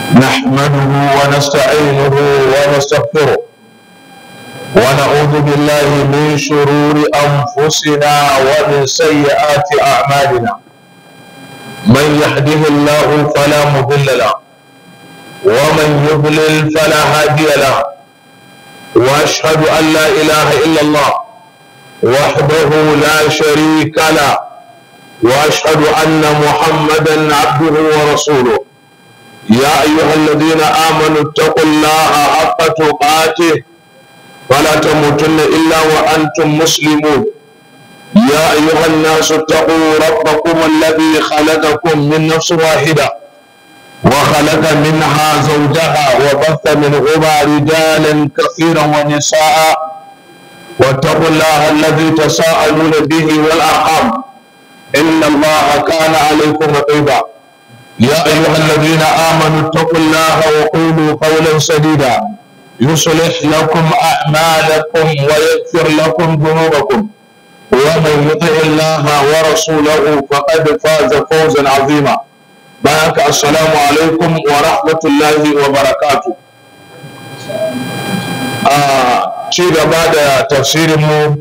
نحمده ونستعينه ونستغفره ونعوذ بالله من شرور أنفسنا ومن سيئات أعمالنا من يهده الله فلا مضل له ومن يضلل فلا هادي له وأشهد أن لا إله إلا الله وحده لا شريك له وأشهد أن محمدا عبده ورسوله يا أيها الذين آمنوا اتقوا الله حق تقاته ولا تموتن إلا وأنتم مسلمون يا أيها الناس اتقوا ربكم الذي خلقكم من نفس واحدة وخلق منها زوجها وبث منهما رجالا كثيرا ونساء واتقوا الله الذي تساءلون به والأرحام إن الله كان عليكم رقيبا يا أيها الذين آمنوا اتقوا الله وقولوا قولا سديدا يصلح لكم أعمالكم ويغفر لكم ذنوبكم ومن يطع الله ورسوله فقد فاز فوزا عظيما بارك السلام عليكم ورحمة الله وبركاته آه شيء بعد تفسير مو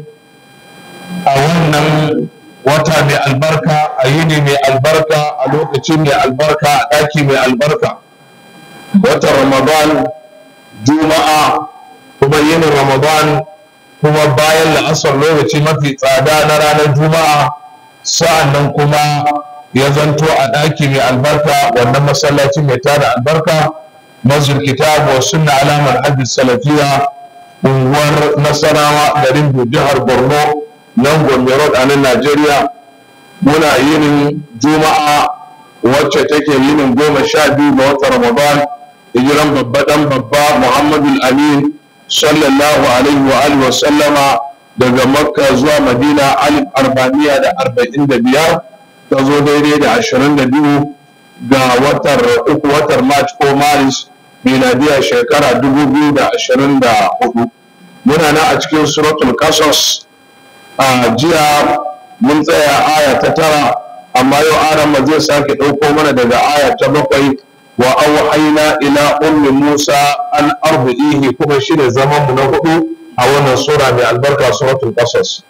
أولا wata mai albarka a yini mai albarka a lokaci mai albarka a ɗaki mai albarka watan ramadan juma'a kuma yinin ramadan kuma bayan la'asar lokaci mafi tsada na ranar juma'a sa'an nan kuma ya zanto a ɗaki mai albarka wannan masallaci mai tada albarka mazul kitab wa sunna alamar hajji salafiya unguwar nasarawa garin jihar borno nan gombe road a nan najeriya muna yinin juma'a wacce take yinin goma sha biyu ga watan ramadan hijiran babba dan babba muhammadu amin sallallahu alaihi wa alihi wa sallama daga makka zuwa madina alif arba'iniya da arba'in da biyar ta zo daidai da ashirin da biyu ga watar uku watar march ko maris miladiya shekara dubu biyu da ashirin da hudu muna nan a cikin suratul qasas a jiya mun tsaya aya ta tara amma yau aran zai sake ɗauko mana daga aya ta bakwai wa auhaina ila ummi musa an arbi'ihi kuma shi ne zaman mu na hudu a wannan sura mai albarka suratul qasas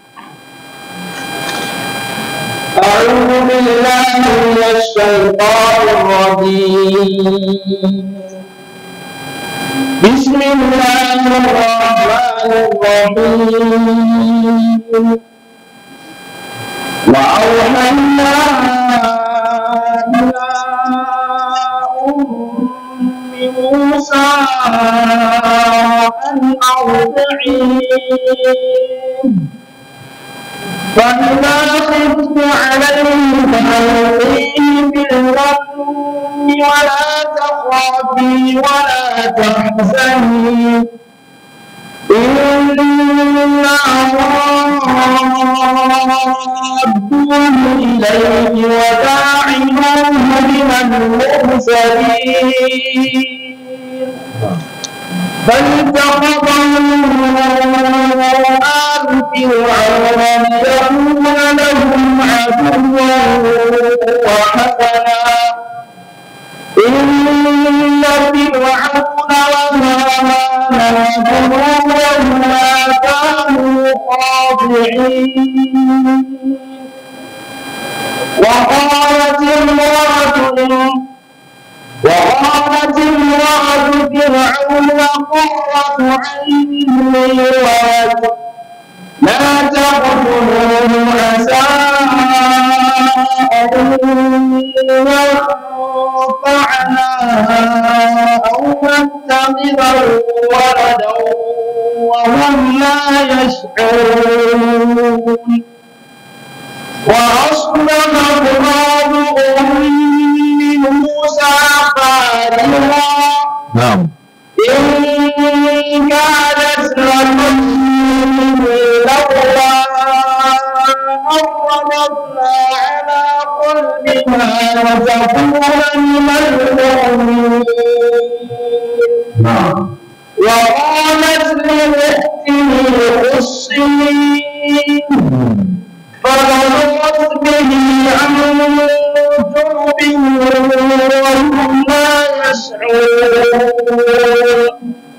أعوذ بالله من الشيطان الرجيم بسم الله الرحمن الرحيم وأوحينا إلى أم موسى أن أرضعيه فإذا خفت عليه فألقيه في الغم ولا تخافي ولا تحزني إنا رادوه إليه وداعموه من المرسلين فالتقطه آل فرعون ليكون لهم عدوا وحسنا إن فرعون وهامان وجنودهما كانوا خاضعين وقالت امرأة وقالت امرأة فرعون قرة عين لي ولد لا تقتلوه عسى أن ينفعنا أو نتخذه ولدا وهم لا يشعرون وأصبح غراب أم موسى قادرا نعم إن كانت لتؤمن لولا أن ربطنا على قلبها لتكون من المؤمنين نعم وقالت لأخته قصي فبصرت به عن جنب وهم لا مسعود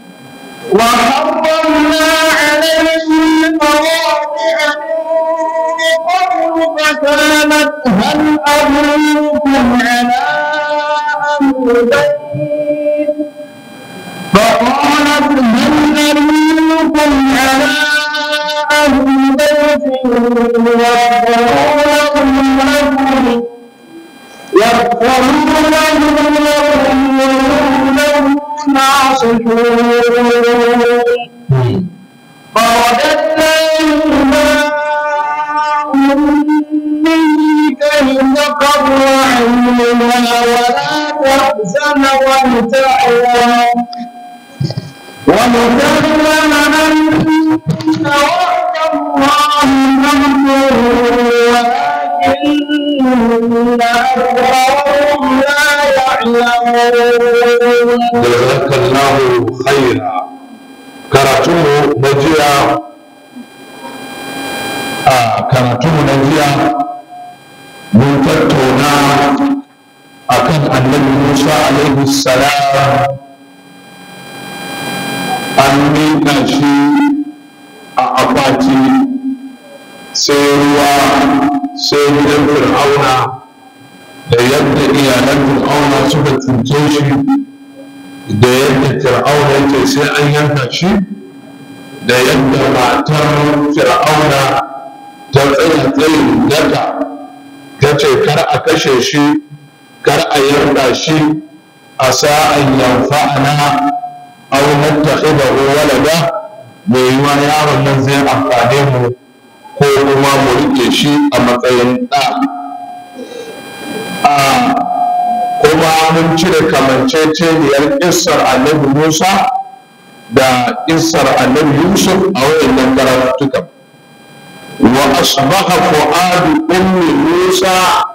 وحرمنا عليه المواضع من قبل فكانت هل أدلكم على أهل بيت فقالت هل أدلكم على أهل بيت يغفرون لكم يغفرون لهم لهم ناصحون فرددناهما أمه كي تقر عينها ولا تحزن وابتعوا ونكلم أن وعد الله حق ولكن أكثرهم لا يعلمون jazakallahu khaira karatunmu na jiya a karatunmu na jiya mun tattauna akan annabi musa alaihi salam an miƙa shi a akwati sai ruwa sai gidan fir'auna da yadda iyalan fir'auna suka cuce shi da yadda fir'auna yake sai an yanka shi da yadda matar fir'auna ta tsaya tsayin daga ta ce kar a kashe shi kar a yanka shi a sa'an yanfa'ana aw nattakhidahu walada mai yiwa yaron nan zai amfane mu ko kuma mu rike shi a matsayin ɗa a kuma mun cire kamanceceniyar ƙissar annabi Musa da ƙissar annabi Yusuf a wayannan karatuka wa asbaha fu'adu ummi Musa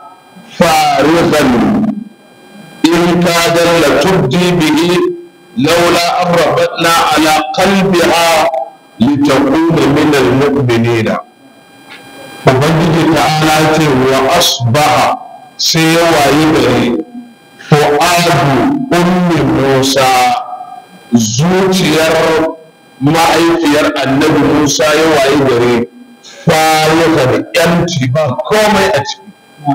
farihan in kadar la tubdi bihi laula an rabatna ala qalbiha litakuna min almu'minina ubangiji ta'ala ce wa asbaha sai ya wayi gari fu'adu ummi musa zuciyar ma'aifiyar annabi musa ya wayi gari farihan yanci ba komai a ciki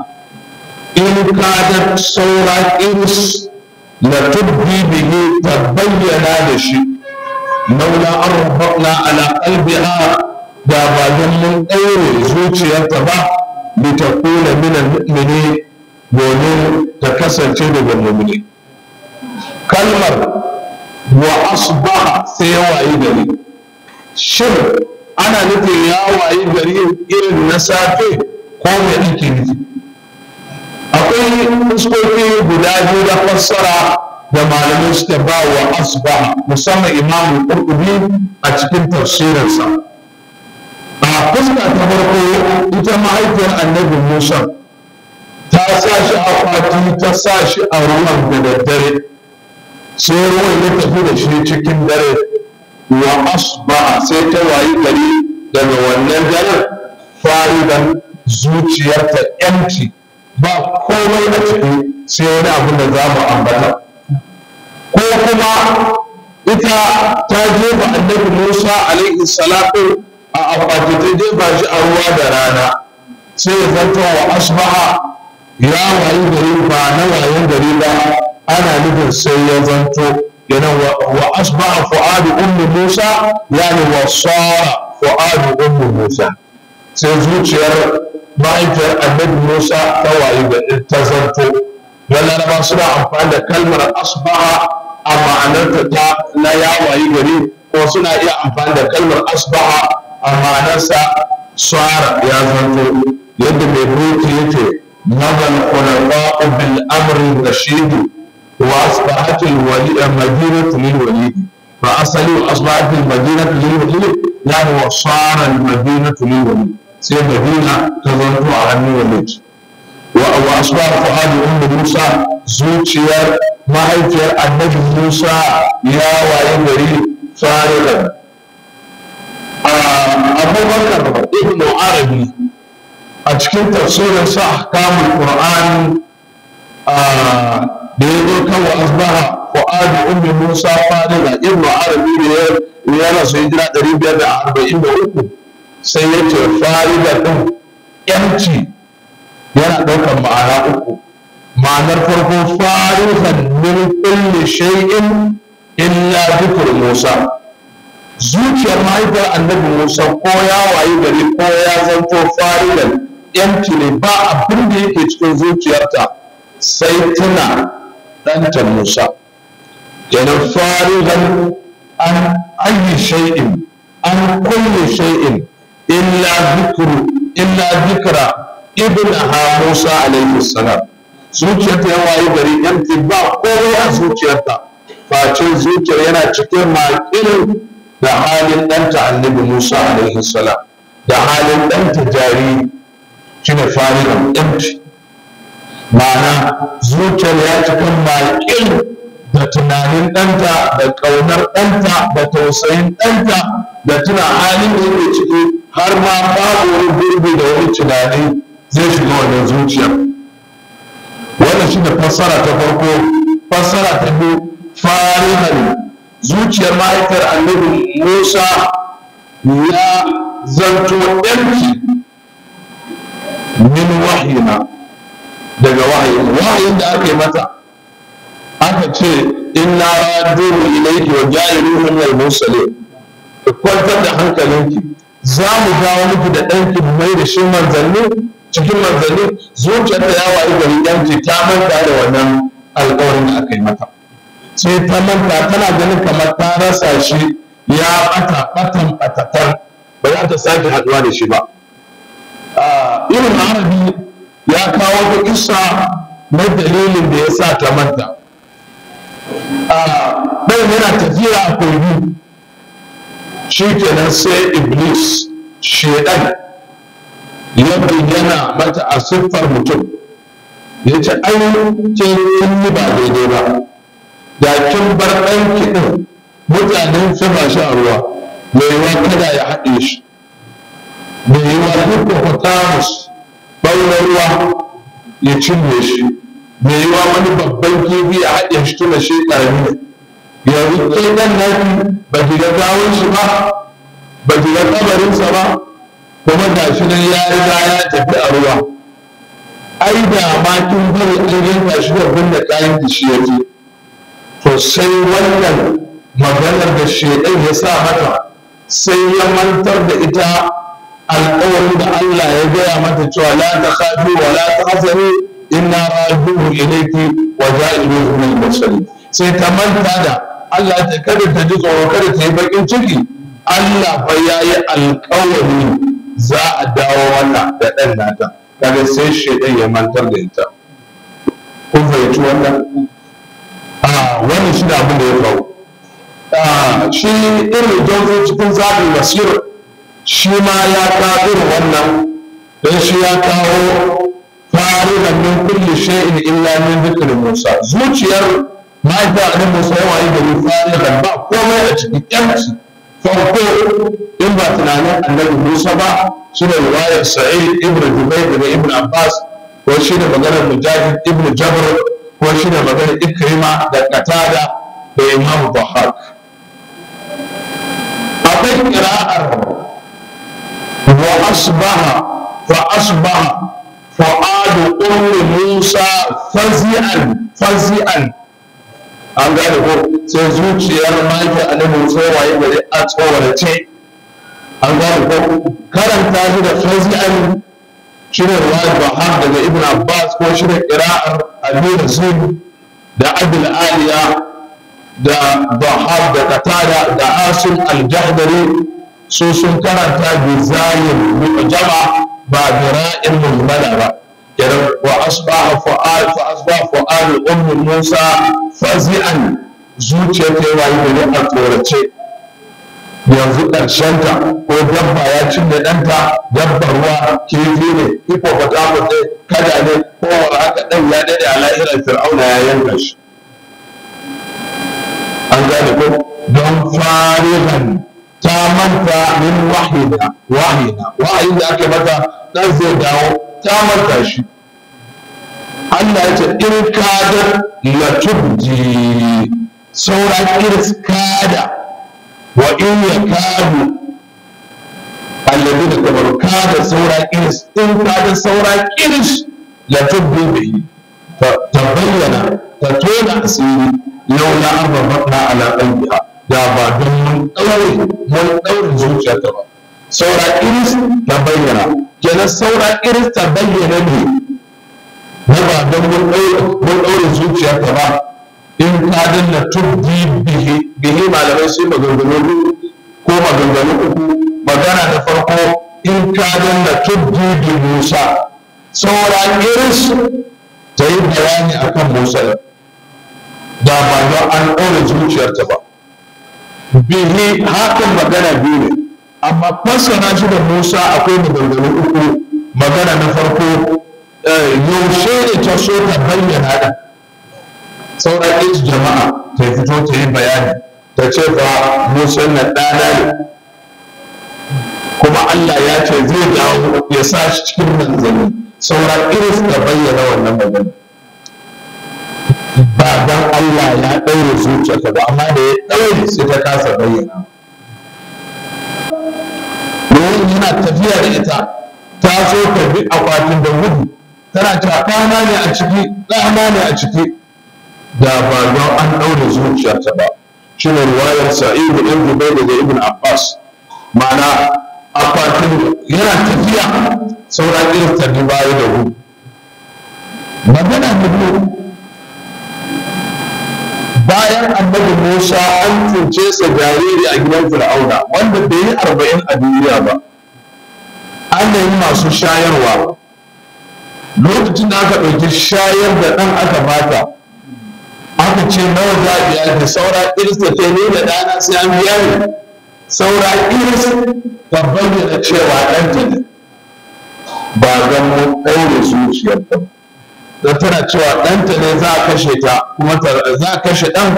in kadar saura iris la tubbi bihi ta bayyana da shi laula an rabbana ala qalbiha da ba don mun ɗaure zuciyarta ba litakuna min al-mu'minin domin ta kasance daga mu'mini kalmar wa asbaha sai ya wayi gari shin ana nufin ya wayi gari irin na safe ko me ake nufi akwai fuskoki guda biyu da fassara da malamai suka ba wa asbaha musamman imamu qurtubi a cikin tafsirinsa a fuska ta farko ita mahaifiyar annabi musa ta sa shi a kwati ta sa shi a ruwan da daddare sai ruwan ya tafi da shi cikin dare wa asbaha sai ta wayi gari daga wannan daren faridan zuciyarta yanci ba komai a ciki sai wani abin da za mu ambata ko kuma ita ta jefa annabi musa alaihi salatu a akwati ta jefa shi a ruwa da rana sai ya zanto wa asbaha ya wayi gari ba na wayan gari ba ana nufin sai ya zanto yana wa asbaha fu'adu ummu musa yani wa sara fu'adu ummu musa sai zuciyar mahaifiyar annabi musa ta wayi gari ta zanto laraba suna amfani da kalmar asbaha a ma'anarta ta na ya wayi gari ko suna iya amfani da kalmar asbaha a ma'anarsa swara ya zanto yadda mai ruki yake nazal khulafa'u bil amri rashid wa asbahat al wali madinatu lil walid fa asali asbahat al madinatu lil walid yani wa sara al madinatu lil walid sai madina ta zanto a hannun walid wa asbah fu'adu ummu musa zuciyar mahaifiyar annabi musa ya waye gari faridan abubakar ibn arabi a cikin tafsirin sa ahkamul qur'an da ya zo kan wa asbaha fu'adu ummi musa fariga ibnu arabi ne ya rasu hijira ɗari biyar da arba'in da uku sai ya ce fariga ɗin yanci yana ɗaukar ma'ana uku ma'anar farko farihan min kulli shay'in illa dhikr musa zuciyar mahaifiyar annabi musa ko ya wayi gari ko ya zanto farigan yanci ne ba abin da yake cikin zuciyarta sai tuna ɗanta musa kenan farigan an ayi shay'in an kulli shay'in illa dhikru illa dhikra ibnaha musa alaihi salam zuciyarta ya wayi gari yanci ba komai a zuciyarta face zuciyar yana cikin maƙilin da halin ɗanta annabi Musa alaihi salam da halin ɗanta jariri shine farigan empty ma'ana zuciyar ya cikin maƙil da tunanin ɗanta da ƙaunar ɗanta da tausayin ɗanta da tuna halin da yake ciki har ma babu wani gurbi da wani tunani zai shiga wannan zuciyar wannan shine fassara ta farko fassara ta biyu farihan zuciyar mahaifiyar annabi Musa ya zanto ɗanki min wahina daga wahayin wahayin da aka yi mata aka ce inna raduhu ilayki wa ja'iluhu min al-mursalin ki kwantar da hankalinki za mu dawo miki da ɗanki mai da shi manzanni cikin manzanni zuciyarta ya wayi gari yanki ta manta da wannan alƙawarin da aka yi mata sai ta manta tana ganin kamar ta rasa shi ya bata batan batatar ba za ta sake haɗuwa da shi ba irin arabi ya kawo ta kisa na dalilin da ya sa ta manta ɗan yana tafiya a kogi shi kenan sai iblis shedan ya bayyana mata a siffar mutum ya ce ainihin ce yi ba daidai ba da kin bar ɗanki ɗin mutanen suna sha ruwa mai yiwa kada ya haɗe shi mai yiwa hippopotamus ɓaunar ruwa ya cinye shi mai yiwa wani babban kifi ya haɗe shi tuna shi ƙarami ne yanzu ke ɗan naki ba ki ga gawon shi ba ba ki ga kabarinsa ba kuma ga shi nan ya riga ya tafi a ruwa ai da ma kin bari an yanka shi da binne kayan ki shi yake to sai wannan maganar da shaidan ya sa mata sai ya mantar da ita alƙawarin da Allah ya gaya mata cewa la ta khafi wa la ta hazani inna raji'un ilayki wa ja'iluhu min al-mursalin sai ta manta da Allah ta kada ta ji tsoro kada ta yi bakin ciki Allah fa yayi alƙawari za a dawo wannan da ɗan nata kaga sai shaidan ya mantar da ita kun fahimci wannan wani shi da abin da ya faru shi irin jonzo cikin zaɓin basir shi ma ya kawo irin wannan don shi ya kawo farihan min kulli shay'in illa min dhikri Musa zuciyar mahaifiyar annabi Musa yawa yi gari farihan ba komai a cikin yanci farko in ba tunanin annabi Musa ba shi ne riwayar Sa'id ibn Jubair daga Ibn Abbas ko shi ne maganar Mujahid ibn Jabr ko shi ne maganar Ikrima da Qatada da Imam Bahar akwai qira'ar wa asbaha fa asbaha fu'adu ummi Musa fazi'an fazi'an an gane ko sai zuciyar maki annabi Musa waye gari a tsorace an gane ko karanta shi da fazi'an shine ruwayar Bahar daga Ibn Abbas ko shine qira'ar Abi Rasul da Abul Aliya da Bahar da Qatada da Asim al-Jahdari su sun karanta bi zalim mu'jama ba bi ra'in mujmala ba kenan wa asbaha fu'al fa asbaha fu'al ummi Musa fazi'an zuciyar ta yayi gari a tsorace yanzu ƙarshenta ko dabba ya cinye ɗanta dabbar ruwa kifi ne hippopotamus ne kada ne ko haka ɗan ya daɗe a lahirar fir'auna ya yanka shi an gane ko don farihan ta manta min wahina wahina wahayin da aka mata ɗan zai dawo ta manta shi Allah ya ce in kadar la tubdi saura kiris kada wa in ya kadu alladhi da kamar kada saura kiris in kada saura kiris la tubbi bihi ta bayyana ta tona asiri laula an rabatna ala qalbiha da ba don mun daure mun daure zuciyarta ba saura iris ta bayyana kenan saura iris ta bayyana ne na ba don mun daure zuciyarta ba in ka danna tubbi bihi bihi malamai sai maganganu ko maganganu uku magana da farko in ka danna tubbi bi musa saura iris ta yi bayani akan musa da ba don an ɗaure zuciyarta ba bihi hakan magana biyu ne amma fassara shi da musa akwai maganganu uku magana na farko yaushe ne ta so ta bayyana da sauran ɗin jama'a ta fito ta yi bayani ta ce fa musa na ɗana ne kuma allah ya ce zai dawo ya sa shi cikin manzanni sauran iris ta bayyana wannan magana ba dan Allah ya ɗaure zuciyarta ba amma da ya ɗaure sai ta kasa bayyana domin yana tafiya da ita ta so ta bi akwatin da gudu tana cewa ɗana ne a ciki ɗana ne a ciki da ba don an ɗaure zuciyarta ba shi ne ruwayar sa'idu ɗin dubai daga ibn abbas ma'ana akwatin yana tafiya sauran irin ta baya da gudu magana na biyu bayan annabi Musa an tunce sa jariri a gidan Fir'auna wanda bai yi arba'in a duniya ba ana yi masu shayarwa lokacin da aka ɗauki shayar da ɗan aka bata aka ce nawa za a biya da saura iris da ta ne da ɗana sai an biya ne saura iris ta bayyana cewa ɗanta ne ba don mu ɗaure zuciyarta ba don tana cewa ɗanta ne za a kashe ta kuma za a kashe ɗan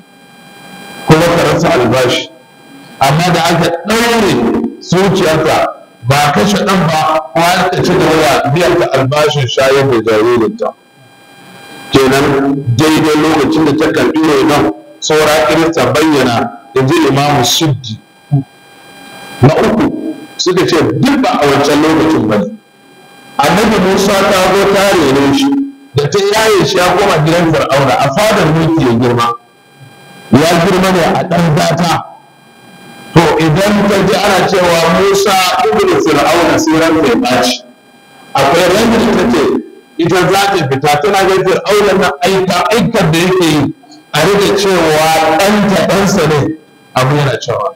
kuma ta rasa albashi amma da aka ɗaure zuciyarta ba a kashe ɗan ba kuma ta ci gaba da biyan ta albashin shayar da jaririnta kenan daidai lokacin da ta karɓi renon saura kirista bayyana da ji imamu suddi na uku suka ce duk ba a wancan lokacin ba ne annabi musa ta zo ta rene shi da ta yaye shi ya koma gidan fir'auna a fadar mulki ya girma ya girma ne a ɗan gata to idan ta ji ana cewa musa ibn fir'auna sai ran ta ɓaci akwai ran da ta ce ita za ta fita tana ga fir'auna na aika aikar da yake yi a rike cewa ɗanta ɗansa ne abu yana cewa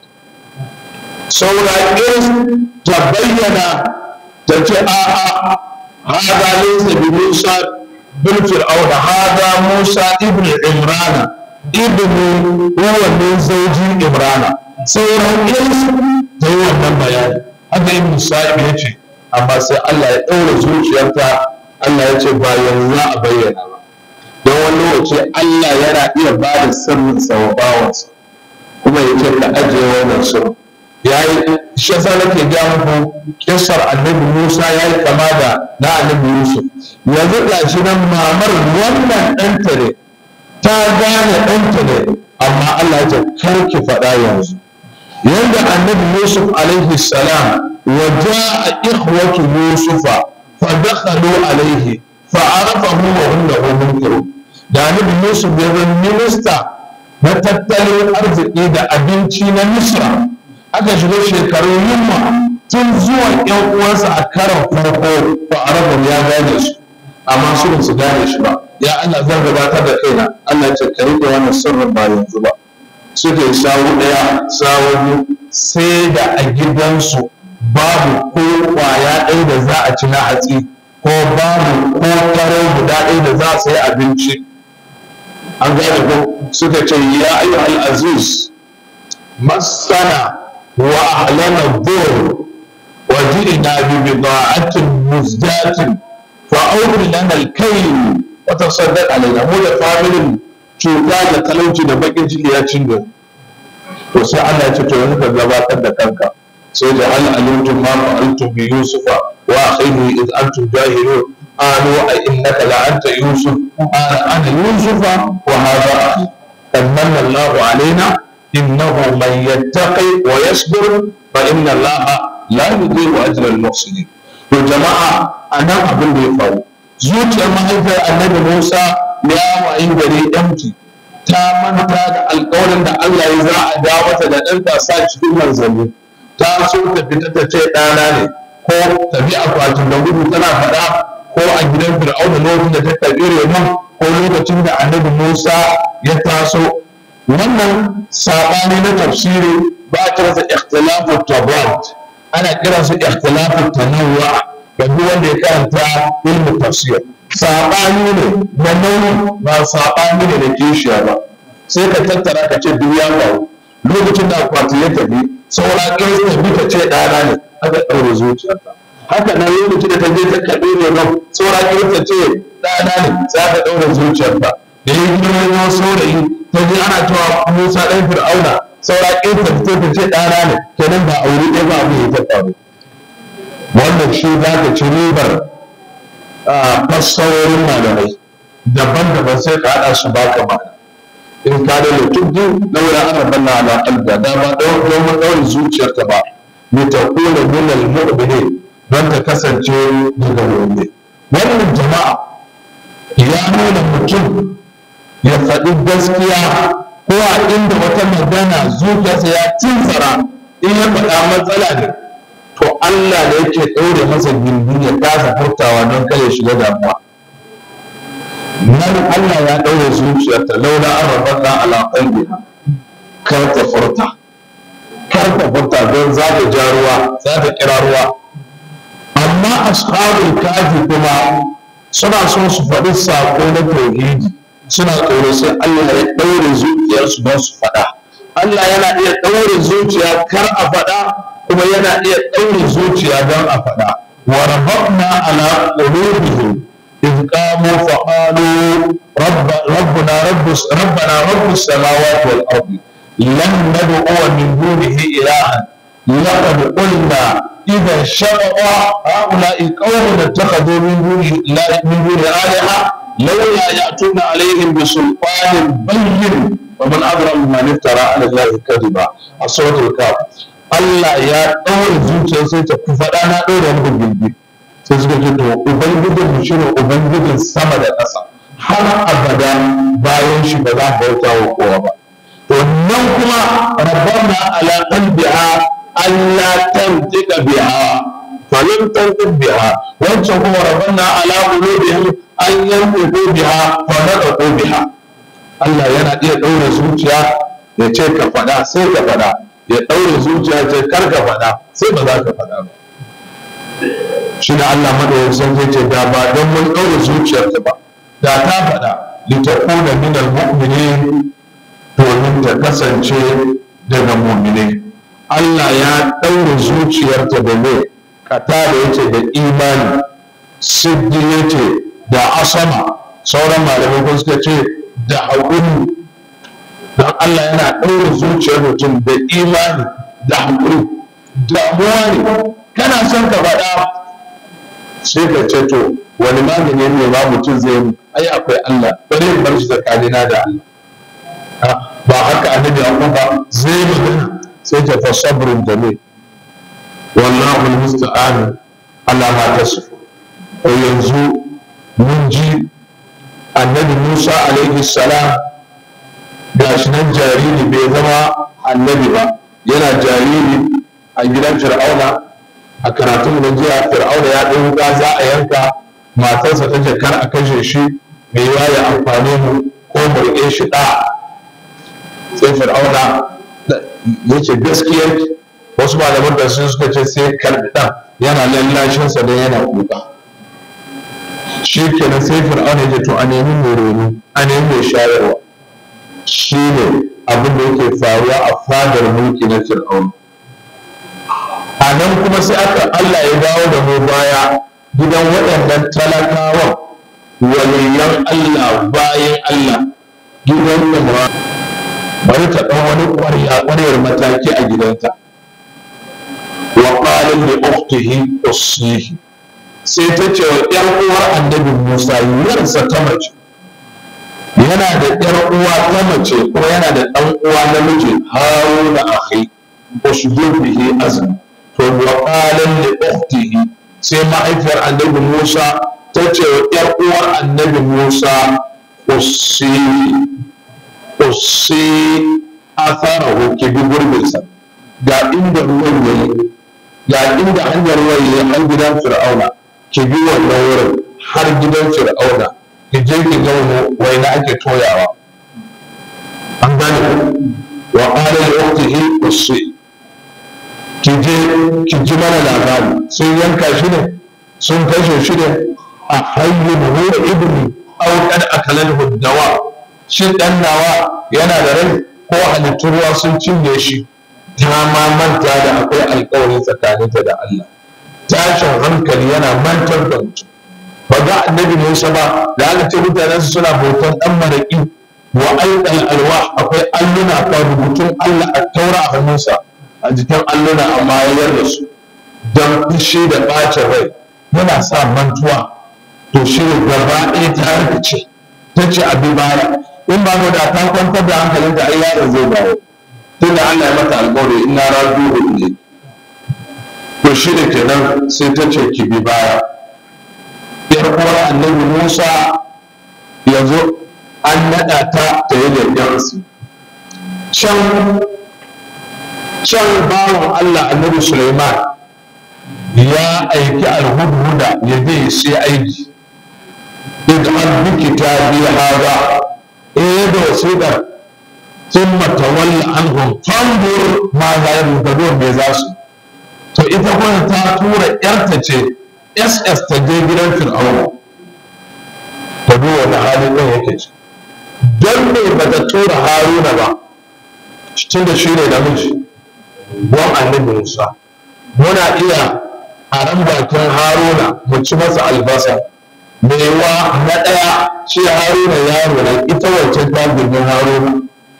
saura irin ta bayyana ta ce a'a hada laysa bi musa bin fir'auna hada musa ibn imrana ibn huwa min zawji imrana sauran irin ta yi wannan bayani haka ibn sa'ib ya ce amma sai Allah ya ɗaura zuciyarta Allah ya ce ba yanzu za a bayyana ba don wani lokaci Allah yana iya ba da sirrinsa wa bawansa kuma ya ce ka ajiye wannan sirrin ya yi shi yasa nake ga muku kissar annabi Musa ya yi kama da na annabi Yusuf yanzu ga shi nan mamar wannan ɗanta ne ta gane ɗanta ne amma Allah ya ce kar ki faɗa yanzu yanda annabi Yusuf alaihi salam wa ja'a ikhwatu Yusufa fa dakhalu alaihi fa arafahu wa hum lahu munkirun da annabi Yusuf ya zama minista na tattalin arziki da abinci na Misra aka shiga shekarun yunwa tun zuwan yan uwansa a karan farko ba arabu ya gane su amma su ba su gane shi ba ya Allah zan gabatar da kaina Allah ce ka rike wannan sirrin ba yanzu ba suka yi sawu ɗaya sawu biyu sai da a gidansu babu ko kwaya ɗaya da za a ci na hatsi ko babu ko taro guda ɗaya da za a sayi abinci an gane ko suka ce ya ayyuhal aziz masana وأعلن الضر وجئنا ببضاعة مزجاة فأوفر لنا الكيل وتصدق علينا مو da familin cuta da talauci da bakin ciki ya cinye to sai Allah ya ce to yanzu ka gabatar da kanka sai da hal alimtum ma fa'altum bi yusufa wa akhihi id antum jahilun qalu a innaka la anta yusuf ana ana yusufa wa hadha akhi qad manna Allahu alaina innahu man yattaqi wa yasbir fa inna Allaha la yudhi'u ajra al-muhsinin to jama'a anan abin da ya faru zuciyar mahaifiyar annabi Musa ya wayin gari empty ta manta da alƙawarin da Allah ya za a dawo mata da ɗanta sa cikin manzanni ta so ta fita ta ce ɗana ne ko tafi akwatin da gudu tana faɗa ko a gidan fir'auna lokacin da ta tafi renon ko lokacin da annabi musa ya taso wannan saɓani na tafsiri ba a kiransa ikhtilafu tabad ana kiransa ikhtilafu tanawwa ga duk wanda ya karanta ilmu tafsir saɓani ne na nauyi ba saɓani ne da kishiya ba sai ka tattara ka ce duk ya faru lokacin da akwati ya tafi saura ƙirs tafi ta ce ɗana ne aka ɗaure zuciyarta haka nan lokacin da ta je ta kaɗe ne nan saura ƙirs ta ce ɗana ne sai aka ɗaure zuciyarta da ya girma ya saurayi ta je ana cewa musa ɗan fir'auna saura ƙirs ta fito ta ce ɗana ne kenan ba aure ɗaya ba abu ya ta faru wannan shi za ka ci ribar fassarorin malamai daban-daban sai ka haɗa su baka ma'ana in ka da lutubdu daura ana banna ala qalbi da ba don mun daure zuciyarta ba ni ta kula min al mu'minin don ta kasance daga mu'mini wannan jama'a ya nuna mutum ya faɗi gaskiya ko a inda wata magana zuciyarsa ya cintsara in ya faɗa matsala ne to Allah ne yake ɗaure masa gindi ya kasa furtawa don kare shiga damuwa nan Allah ya ɗaure zuciyarta laula an rabarna ala qalbiha kar ta furta kar ta furta don za ta ja ruwa za ta kira ruwa amma ashabul kafi kuma suna son su faɗi sako na tauhidi suna tsoro sai Allah ya ɗaure zuciyarsu don su faɗa Allah yana iya ɗaure zuciya kar a faɗa kuma yana iya ɗaure zuciya don a faɗa wa rabbana ala qulubihim إذ قاموا فقالوا رب ربنا رب ربنا رب السماوات والأرض لن ندعو من دونه إلها لقد قلنا إذا شرع هؤلاء قوم اتخذوا من دونه من دون آلهة لولا يأتون عليهم بسلطان بين ومن أظلم من افترى على الله كذبا السورة الكاف Allah ya ɗaure zuciya sai ta kufa ɗana ɗaure muku gindi sai suka ce to ubangijin mu shine ubangijin sama da ƙasa har abada bayan shi ba za mu bauta wa kowa ba to nan kuma rabbana ala qalbiha alla tantiqa biha falam tantiq biha wancan kuma rabbana ala qulubihim an yantiqu biha fa nadqu biha Allah yana iya ɗaure zuciya ya ce ka faɗa sai ka faɗa ya ɗaure zuciya ce kar ka faɗa sai ba za ka faɗa ba shi da Allah madawacin zai ce da ba don mun ɗaure zuciyarta ba da ta faɗa litakuna min almu'minin domin ta kasance daga mu'minai Allah ya ɗaure zuciyarta da me kata da yace da imani siddi yace da asama sauran malamai ko suka ce da haƙuri don Allah yana ɗaure zuciyar mutum da imani da haƙuri damuwa ne kana son ka faɗa sai ka ce to wani magani ne ba mutum zai yi ai akwai Allah bari in bar shi tsakanina da Allah ba haka annabi Allah ba zai magana sai ta fa sabrun jamil wallahu almusta'an ala ma tasfu to yanzu mun ji annabi Musa alaihi salam gashi nan jariri bai zama annabi ba yana jariri a gidan fir'auna a karatun da jiya fir'auna ya ɗan wuka za a yanka matarsa ta ce kar a kashe shi mai yiwa ya amfane mu ko mu riƙe shi ɗa sai fir'auna ya ce gaskiya wasu malaman da sun suka ce sai karɓi ɗan yana lallashinsa don yana kuka shi kenan sai fir'auna ya ce to a nemi mai reno a nemi mai shayarwa shi ne abin da yake faruwa a fadar mulki na fir'auna a nan kuma sai aka Allah ya dawo da mu baya gidan waɗannan talakawan waliyan Allah bayan Allah gidan Imra bari ta ɗan wani ƙwaryar mataki a gidanta wa qala li ukhtihi usihi sai ta ce wa ƴar uwar annabi Musa yarsa ta mace yana da ƴar uwa ta mace kuma yana da ɗan uwa namiji haruna akhi ushdud bihi azmi to wa qala li ukhtihi sai mahaifiyar annabi Musa ta ce wa ƴar uwar annabi Musa qussi qussi atharahu ki bi gurbinsa ga inda ruwan yayi ga inda hanyar ruwan yayi har gidan fir'auna ki bi wannan wurin har gidan fir'auna ki je ki ga waina ake toyawa an gane wa qala li ukhtihi qussi ki je ki ji mana labari sun yanka shi ne sun kashe shi ne a hayyun huwa ibni aw qad akalahu dawa shin dan nawa yana da rai ko halittun ruwa sun cinye shi ta ma manta da akwai alkawari tsakaninta da Allah tashin hankali yana mantar da mutum ba ga annabi Musa ba da aka ce mutanen su suna bautan dan maraki wa aidal alwa akwai alluna ka rubutun Allah a taura a hannunsa a jikin alluna amma ya yarda su don fushi da ɓacin rai yana sa mantuwa to shi ne gaba ɗaya ta harkace ta ce abin baya in ba da ta kwantar da hankalinta ai yaron zai dawo tunda Allah ya mata alƙawari inna rajuhu ne to shi ne kenan sai ta ce ki bi baya yar uwar annabi Musa yanzu an naɗa ta ta yi leƙen su can can bawan Allah annabi Sulaiman ya aiki alhudhuda ya je sai aiki idan bi kitabi hada eh da wasiƙar ثم تولى عنهم فانظر ماذا يرتدون me za su to ita kuma ta tura yarta ce ss ta je gidan fir'auna ta bi wani halin ɗin yake ci don me ba ta tura haruna ba tun da shi ne namiji don annabi musa muna iya a ran bakin haruna mu ci masa albasa mewa na ɗaya shi haruna yaro ne ita wancan ta girmin haruna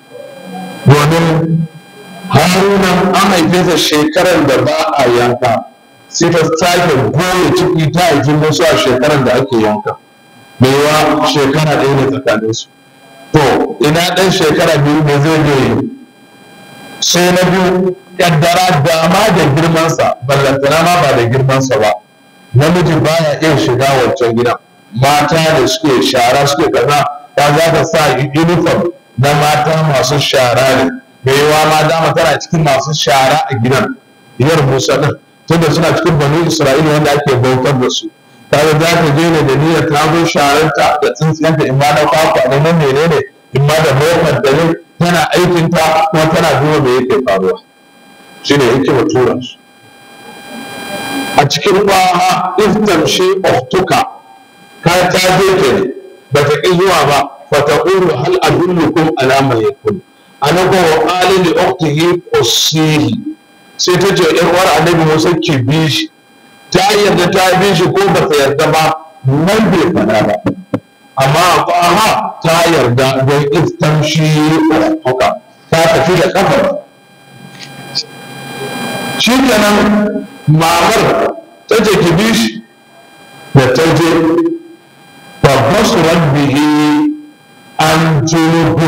domin haruna an haife sa shekarar da ba a yanka sai ta sake goye ciki ta haifi musu a shekarar da ake yanka mewa shekara ɗaya ne tsakaninsu to ina ɗan shekara biyu ne zai je yi sai na biyu ƙaddara dama da girmansa ballantana ma ba da girmansa ba namiji baya iya shiga wancan gidan mata da suke shara suke kaza ta za ta sa uniform na mata masu shara ne mai yawa ma dama tana cikin masu shara a gidan iyar musa din tunda suna cikin bani isra'ila wanda ake bautar da su kaga za ta je ne da niyyar ta zo shararta da tsintsiyanta in ma na kwakwa ne na menene in ma da motar da ne tana aikinta kuma tana duba me yake faruwa shine yake wa tura su a cikin kwaha iftamshi uktuka ka ta je ke ne ba ta ƙi zuwa ba fa taqulu hal adullukum ala ma yakun ana ko wa qala li ukhtihi qussihi sai ta ce ɗan uwar annabi Musa ki bi shi ta yarda ta bi shi ko ba ta yarda ba nan bai faɗa ba amma a kwaha ta yarda don iftamshi uktuka ta tafi da kafar shi kenan mamar ta ce ki bi shi da ta je فبصرت به عن جنوب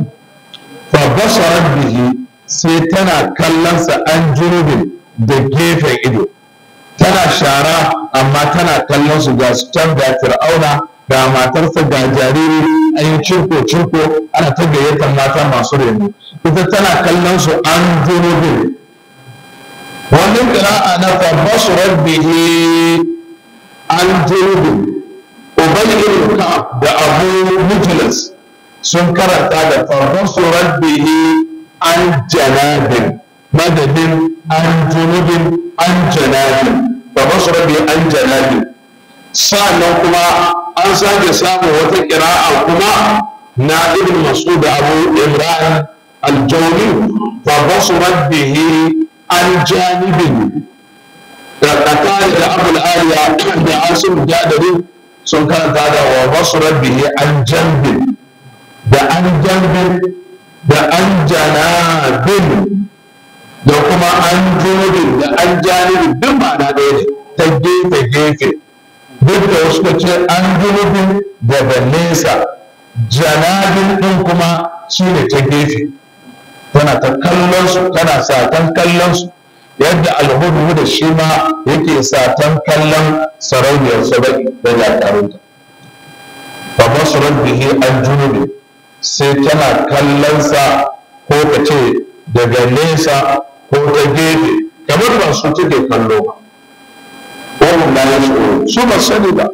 فبصرت به sai tana kallonsa an junubin da gefen ido tana shara amma tana kallon su ga su can da fir'auna ga matarsa ga jariri an yi cirko cirko ana ta gayyatar mata masu reno ita tana kallon su an junubin wani ƙira'a na fabasurar bihi an junubin Ubay ibn Ka'ab da Abu Mujlis sun karanta da farkon surar bihi an janabin madadin an junubin an janabin farkon surar bihi an janabin sannan kuma an sake samun wata ƙira'a kuma na ibn Mas'ud da Abu Imran al-Jawli farkon surar bihi an janibin da Qatada da Abu al-Aliya da Asim Jadari sun karanta da wa basurar bihi an jambin da an jambin da an janabin da kuma an junubin da an janibin duk ma'ana ɗaya ne ta gefe gefe duk da wasu ka ce an junubin daga nesa janabin ɗin kuma shine ta gefe tana ta kallon su tana satan kallon su yadda alhudu da shi ma yake satan kallon sarauniyar saba'i da jakarunta fa basurat bihi an junubi sai tana kallon sa ko ka ce daga nesa ko ta gefe kamar ba su take kallo ba ko mun da su ba sani ba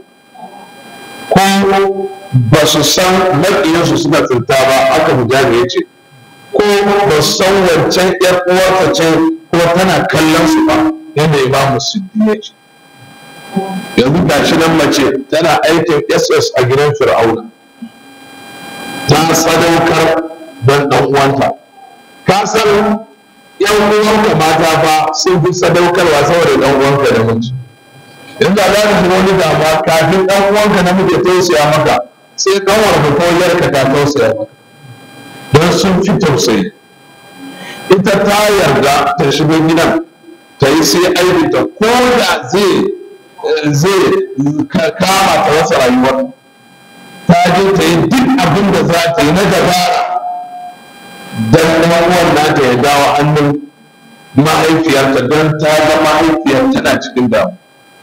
ko ba su san maƙiyansu suna tsinta ba aka mujabi ya ce ko ba su san wancan ƴar uwarta ce ko tana kallon su ba yadda imamu siddi ya ce yanzu ga shi nan mace tana aikin ss a gidan fir'auna ta sadaukar don ɗan uwanta ka san yan uwanka mata ba sun fi sadaukarwa saboda ɗan uwanka da miji in da za ka shiga wani damuwa kafin ɗan uwanka na muke tausaya maka sai ƙanwar ka ko yarka ta tausaya maka don sun fi tausayi ita ta yarda ta shigo gidan ta yi sai aibinta ko da zai zai kama ta wasa rayuwar ta je ta yi duk abin da za ta yi na dabara don uwan nata ya dawo hannun mahaifiyarta don ta ga mahaifiyar tana cikin damu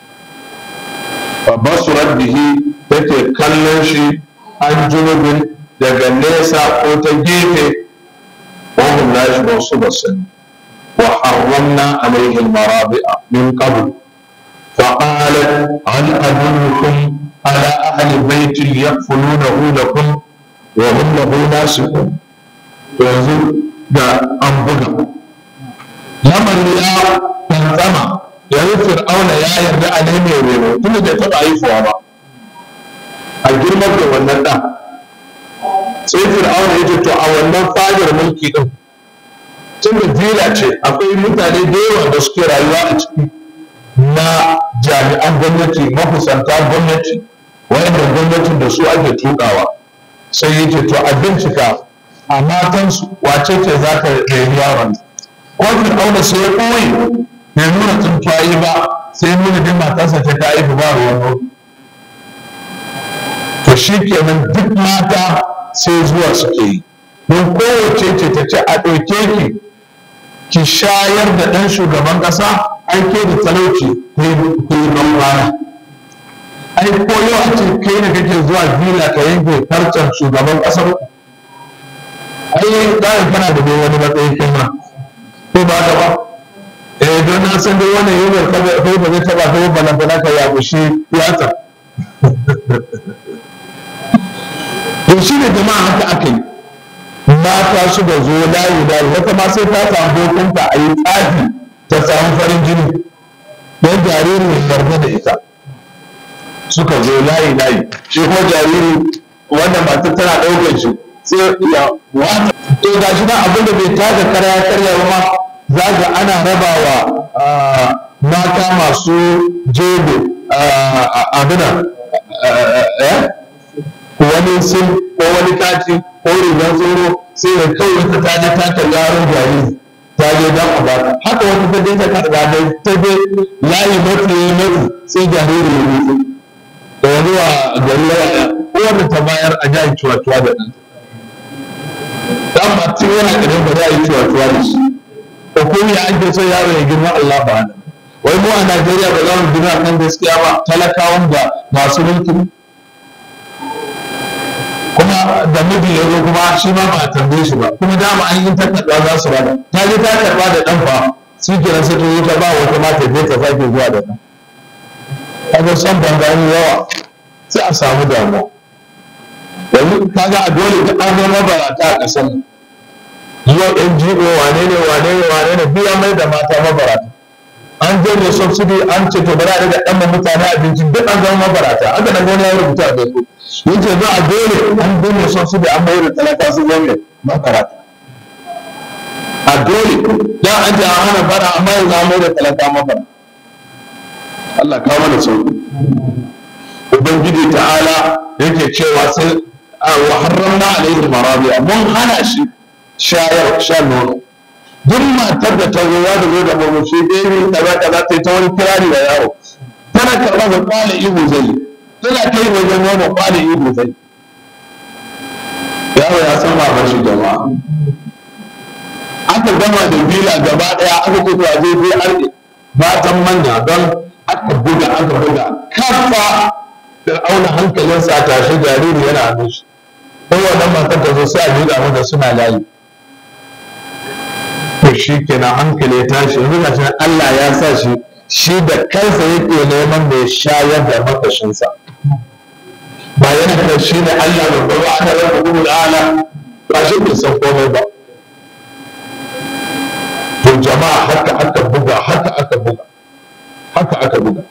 basurat bihi take kallon shi an junubin daga nesa ko ta gefe wahum la yashbu su basani wa harramna alayhi almarabi'a min qabl فقالت هل أدلكم على أهل بيت يكفلونه لكم وهم له ناسكون yanzu da an buga lamarin ya tanzama yanzu fir'auna ya yarda a ne mai reno tun da bai taɓa haifuwa ba a girmar da wannan ɗan sai fir'auna ya ce to a wannan fadar mulki ɗin tun da vila ce akwai mutane da yawa da suke rayuwa a ciki na jami'an gwamnati makusanta gwamnati wa'anda gwamnatin da su ake tukawa sai ya ce to a bincika a matansu wace ce za ta reni yaron ko fir'auna sai ya ɓoye bai nuna tsuntsaye ba sai nuna din matarsa ta ta haifu ba ruwan nono to shi kenan duk mata sai zuwa suke yi don kowace ce ta ce a ɗauke ki ki shayar da ɗan shugaban ƙasa aike da talauci ko yi ban kwana ai ko yau a ce kai da kake zuwa vila ka yanke farcen shugaban ƙasar ai ɗayan kana da dai wani matsayi kai ma ko ba ka ba eh don na san dai wannan yau kai ba zai taba kai ba na ka ya bushi yatsa to shi ne jama'a haka aka yi mata su da zo layi da wata ma sai ta samu hukunta a yi tsafi ta samu farin jini don jariri ya yarda da ita suka zo layi layi shi kuma jariri wannan matar tana ɗaukar shi sai ya wata to ga shi nan abin da bai taka karya karya ba za ga ana rabawa mata masu jego abina wani sun ko wani kati ko rigar tsoro sai da kawai wata ta je ta karɓi yaron jariri ta je don a bata haka wata ta je ta karɓa da ta je layi mafi mafi sai jariri ya mutu da wani wa gari ya kowane ta bayar a jihar cuwa-cuwa da ɗan dan ba tun yana ƙarin ba za a yi cuwa-cuwa da shi ko kuma ya ake so yaro ya girma Allah ba wai mu a Najeriya ba za mu girma kan gaskiya ba talakawan da masu mulki kuma da miji ya zo kuma shi ma ba a tambaye shi ba kuma dama an yi takarda za su bada ta je ta karba da dan fa shi kenan sai ta zo ta ba wata mata je ta sake zuwa da dan kaga son bangani yawa sai a samu damuwa yanzu kaga a dole ta an zama barata a ƙasar nan zuwa NGO wane ne wane ne wane ne biya mai da mata mabarata an janye subsidy an ce to bari a daga ɗan mutane abinci duk an zama mabarata aka nan wani ya rubuta a facebook yace za a dole an janye subsidy an bayar da talaka su zama mabarata a dole da an ce an hana bara amma yanzu an mai da talaka mabarata Allah kawo mana sauki ubangiji ta'ala yake cewa sai wa harramna alaihi marabi'a mun hana shi shayar shan nono duk matar da ta zo za ta zo da murmushi ɗaya kaza kaza ta yi ta wani kirari da yawo tana karɓar da kwale ihu zai yi tana kai wajen nono kwale ihu zai yaro ya san baban shi jama'a aka gama da bila gaba daya aka ce to a je bai arke matan manya don aka buga aka buga kafa da auna hankalinsa a tashi jariri yana hannun shi don wannan matar ta zo sai a buga mata suna layi to shi kenan hankali ya tashi yanzu ga shi Allah ya sa shi shi da kansa yake neman mai shayar da makashinsa ba yana da shi ne Allah da ba ba aka raba gudu da ala ba shi bai san komai ba to jama'a haka aka buga haka aka buga haka aka buga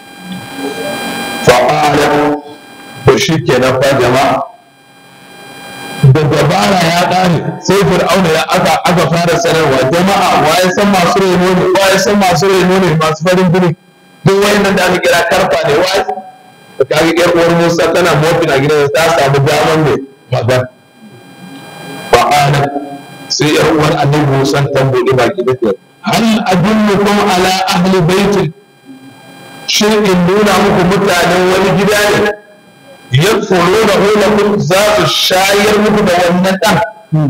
fa'ala to shi kenan fa jama'a da dabara ya ƙare sai fir'auna ya aka aka fara sanarwa jama'a waye san masu reno ne waye san masu reno ne masu farin jini duk wayannan da aka kira karfa ne waye da kaga yar uwar Musa tana mofin a gidan ta samu daman ne magana fa'ala sai yar uwar Annabi Musa ta bude baki da ta hal adullukum ala ahli baitin shin in nuna muku mutanen wani gida ne yadkhuluna lakum za su shayar muku da wannan dan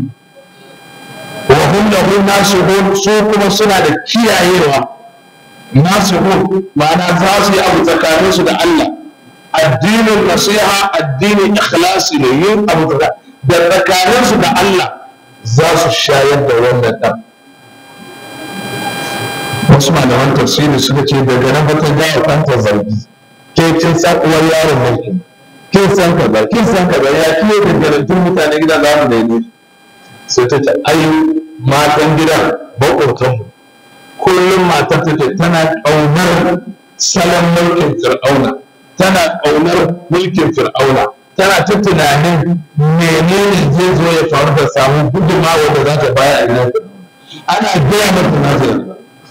wa hum lahu nasihun su kuma suna da kiyayewa nasihun ma'ana za su yi abu tsakanin su da Allah addinin nasiha addinin ikhlasi ne yin abu da tsakanin su da Allah za su shayar da wannan dan wasu malaman tafsiri suka ce daga nan ba ta gawa kanta zargi ke kin san uwar yaron mulkin kin san kaza kin san kaza ya kiyo da garantun mutane gida za mu daine sai ta ce ai matan gidan maƙotanmu kullum matar ta ce tana ƙaunar salon mulkin fir'auna tana ƙaunar mulkin fir'auna tana ta tunanin menene zai zo ya faru da samu gudunmawa da za ta baya a gidan ana gaya mata na zai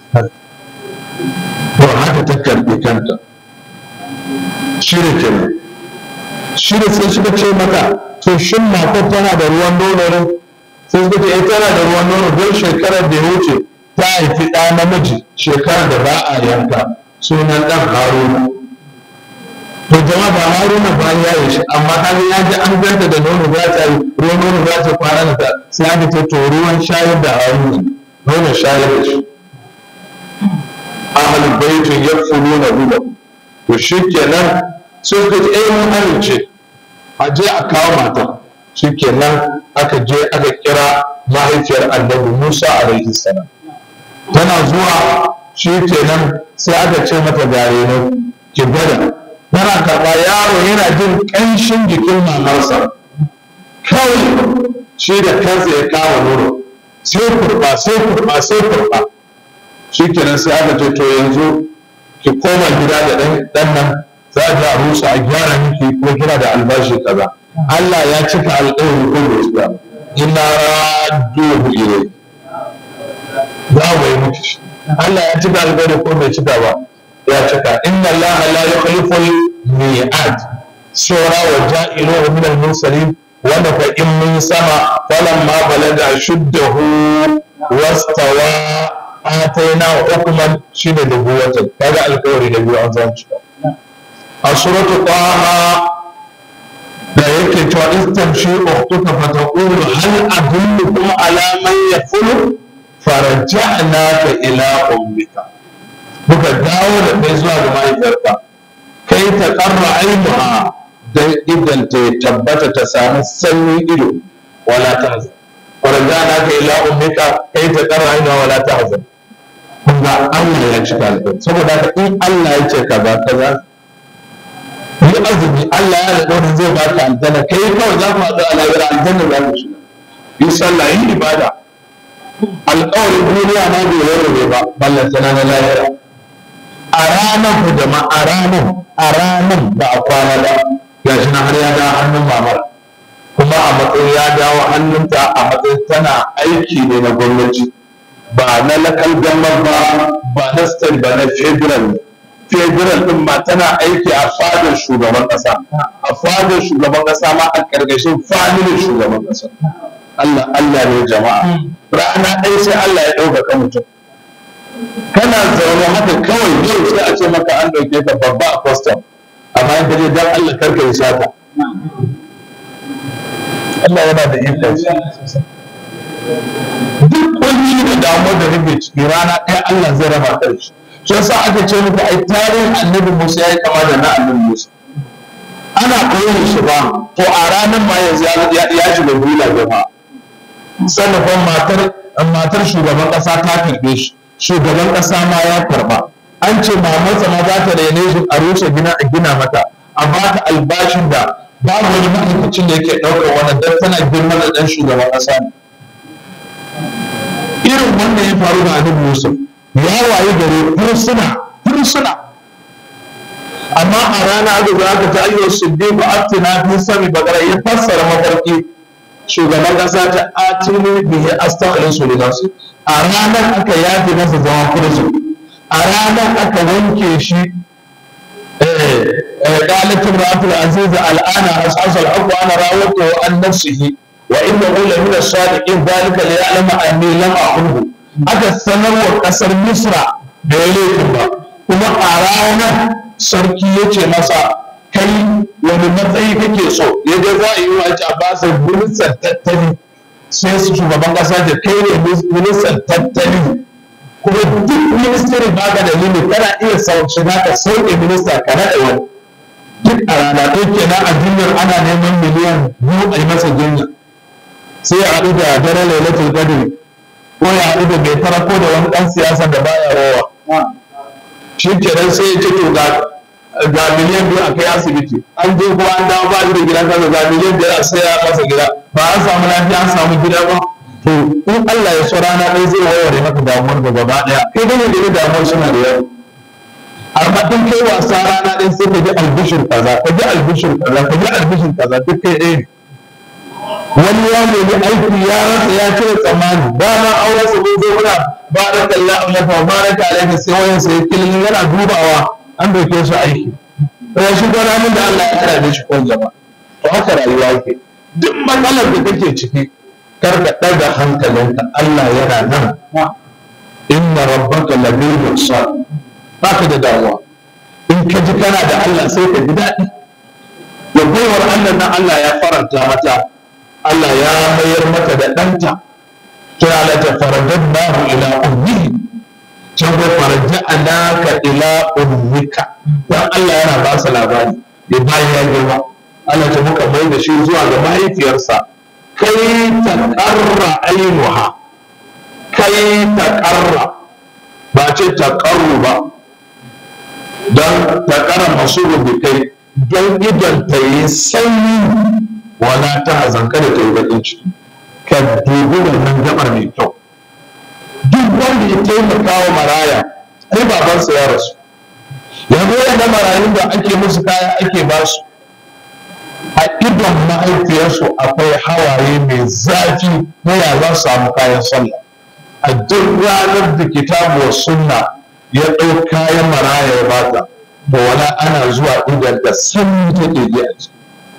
to haka ta karɓi kanta shi da kenan shi da sai suka ce mata to shin matar tana da ruwan nono ne sai suka ce eh tana da ruwan nono don shekarar da ya wuce ta haifi ɗa namiji shekarar da ba a yanka sunan ɗan haruna to jama'a ba haruna ba ya yi shi amma kaga ya ji an ganta da nono za ta yi ruwan nono za ta kwana da ta sai aka ce to ruwan shayar da haruna nono shayar da shi ahlul baitin yakfuluna lahu to shikenan sai suka ce eh mun amince a je a kawo matan shikenan aka je aka kira mahaifiyar annabi Musa alaihi salam tana zuwa shikenan sai aka ce mata gare ne ki gwada tana karɓa yaro yana jin ƙanshin jikin mamarsa kawai shi da kansa ya kawo nono sai kurɓa sai kurɓa sai kurɓa shikenan sai aka ce to yanzu ki koma gida da ɗan nan za a a rusa a gyara miki ko kira da albashi kaza Allah ya cika alƙawari ko bai cika inna radduhu ilai za mu yi miki shi Allah ya cika alƙawari ko bai cika ba ya cika inna Allah la yukhlifu al-mi'ad sura wa ja'iluhu min al-mursalin wanda fa in mun sama falamma balaga shuddahu wastawa ataina hukman shine da buwatan kaga alƙawari da biyu an zan cika a suratu taha da yake cewa istamshi ukhtuka fataqulu hal adullukum ala man yaqulu faraja'naka ila ummika muka dawo da kai zuwa ga mahaifiyarka kai ta karra ainuha dan idan ta tabbata ta samu sanyin ido wala tahzan faraja'naka ila ummika kai ta karra ainuha wala tahzan kun ga Allah ya cika alƙawari saboda haka in Allah ya ce kaza kaza yi azumi Allah ya alƙawarin zai ba ka aljanna kai kawai za ku haɗu a lahira aljanna za ku shiga yi sallah yi ibada alƙawarin duniya ma bai warware ba ballantana na lahira a ranar ku jama'a a ranar a ranar da a kwana da ya shi na har ya dawo hannun mamar kuma a matsayin ya dawo hannunta a matsayin tana aiki ne na gwamnati ba na lakal gamar ba ba na state ba na federal ne federal din ma tana aiki a fadar shugaban kasa a fadar shugaban kasa ma a ƙarƙashin familin shugaban kasa Allah Allah ne jama'a rana ɗaya sai Allah ya ɗaukaka mutum kana zaune haka kawai yau sai a ce maka an ɗauke ka babba a custom amma in kaje dan Allah karka yi sata Allah yana da ikon duk kunci da damuwar da kake ciki rana ɗaya Allah zai raba ka da shi shi yasa aka ce muku ai tarihin annabi Musa ya yi kama da na annabi Musa ana koyon shi ba to a ranar ma yanzu ya shiga gula jama'a sannan kuma matar matar shugaban ƙasa ta karɓe shi shugaban ƙasa ma ya karɓa an ce mamarsa ma za ta rene shi a rushe gina a gina mata a ba ta albashin da babu wani ma'aikacin da yake ɗaukar wannan don tana girma da ɗan shugaban ƙasa ne irin wannan ya faru da annabi Yusuf ya waye gare fursuna fursuna amma a rana aka zo aka ta ayyuka siddiq atina fi sami bagara ya fassara mafarki shugaban kasa ta atini bihi astaghfiru li nafsi a ranar aka yafe masa zama kurzu a ranar aka wanke shi قالت امرأة العزيز الآن أسعس الحق وأنا راودته عن نفسه وإنه لمن الصادقين ذلك ليعلم أني لم أخنه aka sanarwa ƙasar misra da ya laifin ba kuma a ranar sarki ya ce masa kai wani matsayi kake so ya ga za a yi wa a basa ministan tattali sai su shugaban ƙasa da kai ne ministan tattali kuma duk ministry ba ka da limit kana iya shiga ka sauke minista ka naɗa wani duk a rana ɗaya kenan a jinyar ana neman miliyan biyu a yi masa jinya sai ya haɗu da daren lailatul qadr ko ya haɗu da bai tara ko da wani ɗan siyasa da baya rowa shi kenan sai ya ce to ga ga miliyan biyu a kai asibiti an je ko an dawo ba da gidan kansa ga miliyan biyar a saya masa gida ba an samu lafiya an samu gida ba to in Allah ya so rana ɗaya zai warware maka damuwar da gaba ɗaya kai dai ne da damuwar suna da yawa amma in kai wasa rana ɗaya sai ka ji albishir kaza ka ji albishir kaza ka ji albishir kaza duk kai ɗaya ne wani ya nemi aiki ya rasa ya cire tsammani ba ma auren sa zo muna ba da kalla Allah fa baraka alaihi sai wayan sai kilin yana dubawa an dauke shi aiki sai shi gona min da Allah ya karabe shi kon jama'a to haka rayuwa yake duk matsalar da kake ciki kar ka ɗaga hankalinka Allah yana nan inna rabbaka labil mursal baka da damuwa in ka ji kana da Allah sai ka ji daɗi ya baiwar Allah nan Allah ya faranta mata Allah ya mayar mata da ɗanta ta ala ta faradadnahu ila ummihi can ko faraja'naka ila ummika dan Allah yana ba su labari ya bayan ya girma Allah ta muka mai da shi zuwa ga mahaifiyarsa kai ta ƙarra ainuha kai ta ƙarra ba ce ta ƙarru ba don ta ƙara masu rubutai don idan ta yi sanyi wala ta hazan kada ta yi baƙin ciki ka dubi wannan gabar mai kyau duk wanda ya taimaka wa maraya ai babansa ya rasu yanzu yana marayun da ake musu kaya ake ba su a idon mahaifiyarsu akwai hawaye mai zafi na ya za su samu kayan sallah a duk ranar da kitabu wa sunna ya ɗau kayan maraya ya bata da wala ana zuwa idan da sanyi take ji a ciki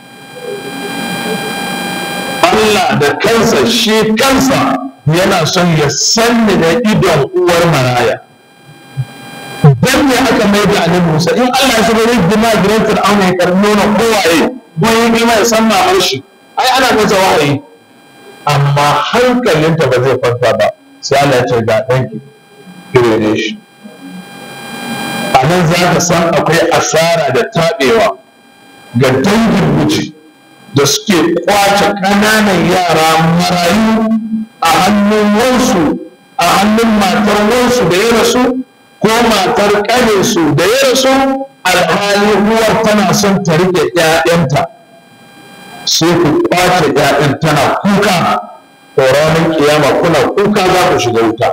Allah da kansa shi kansa yana son ya sanni da idon uwar maraya dan ne aka mai da annabi Musa in Allah ya saba yin dima gidan Fir'auna ya karbi nuna kowaye don yin girma ya san mamar shi ai ana masa wahayi amma hankalinta ba zai kwanta ba sai Allah ya ce ga ɗanki kirere shi a nan za ka san akwai asara da taɓewa ga dangin miji da suke kwace ƙananan yara marayu a hannun wansu a hannun matar wansu da ya rasu ko matar ƙaninsu da ya rasu alhali uwar tana son ta rike ‘ya'yanta sai ku kwace ‘ya'yan tana kuka ko ranar kiyama kuna kuka za ku shiga wuta